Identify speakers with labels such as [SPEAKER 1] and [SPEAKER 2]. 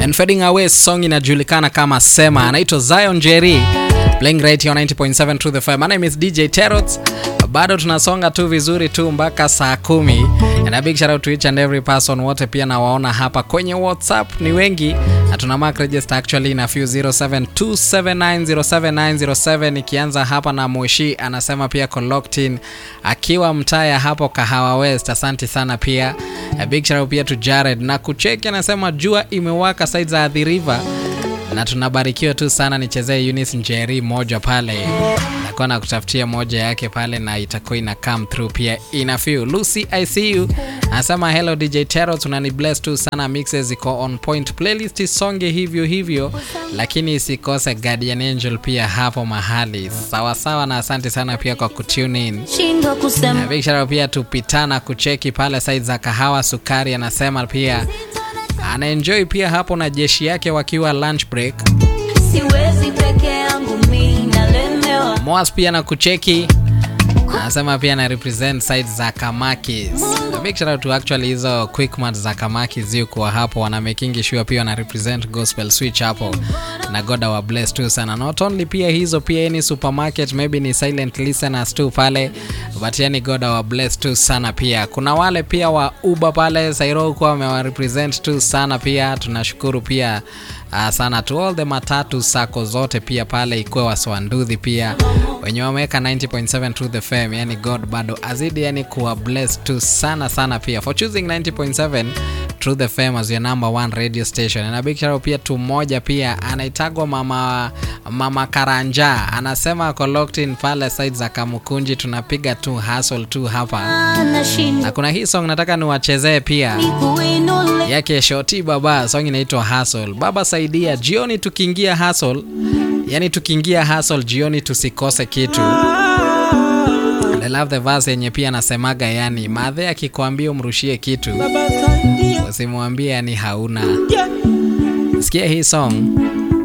[SPEAKER 1] and fading away song inajulikana kama sema anaitwa zion jerry playing right here on 90.7 True the fire my name is dj terots bado tunasonga tu vizuri tu mpaka saa kumi and a big shout out to each and every person wote pia nawaona hapa kwenye whatsapp ni wengi na tuna mark register actually na few 0727907907 ikianza hapa na moshi anasema pia coloctin akiwa mtaya hapo kahawa west asante sana pia a big shout out pia to jared na kucheki anasema jua imewaka side za the river na tunabarikiwa tu sana nichezee Eunice Njeri moja pale nakuwa na kutafutia moja yake pale na itakuwa ina come through pia ina feel Lucy I see you anasema hello DJ Tero tunani bless tu sana mixes iko on point playlist isonge hivyo hivyo lakini isikose Guardian Angel pia hapo mahali sawa sawa na asante sana pia kwa kutune in
[SPEAKER 2] shindwa kusema
[SPEAKER 1] na big shout out pia tupitana kucheki pale side za kahawa sukari anasema pia anaenjoy pia hapo na jeshi yake wakiwa lunch break
[SPEAKER 2] siwezi peke yangu mi nalemewa
[SPEAKER 1] Moas pia na kucheki anasema pia na represent side za Kamakis. A big shout out to actually hizo quickmart za Kamakis yuko hapo wana making sure pia wana represent gospel switch hapo na God wa bless tu sana. Not only pia hizo pia any supermarket maybe ni silent listeners tu pale but yani God wa bless tu sana pia. Kuna wale pia wa Uber pale Sairo kwa wamewa represent tu sana pia tunashukuru pia uh, sana to all the matatu sako zote pia pale ikuwe waswandudhi pia wenye wameweka 90.7 to the fam yani god bado azidi yani kuwa bless tu sana sana pia for choosing 90.7 True the Fame as your number one radio station. Na big shout out pia tu moja pia anaitagwa mama mama Karanja anasema ako locked in pale side za Kamukunji, tunapiga tu hustle tu hapa,
[SPEAKER 2] anashindwa
[SPEAKER 1] na kuna hii song nataka niwachezee pia
[SPEAKER 2] kuinule
[SPEAKER 1] yake Shoti Baba, song inaitwa Hustle. Baba saidia, jioni tukiingia hustle, yani tukiingia hustle jioni tusikose kitu. I love the verse yenye pia anasemaga, yani madhe akikwambia umrushie kitu usimwambie yani hauna. Sikia hii song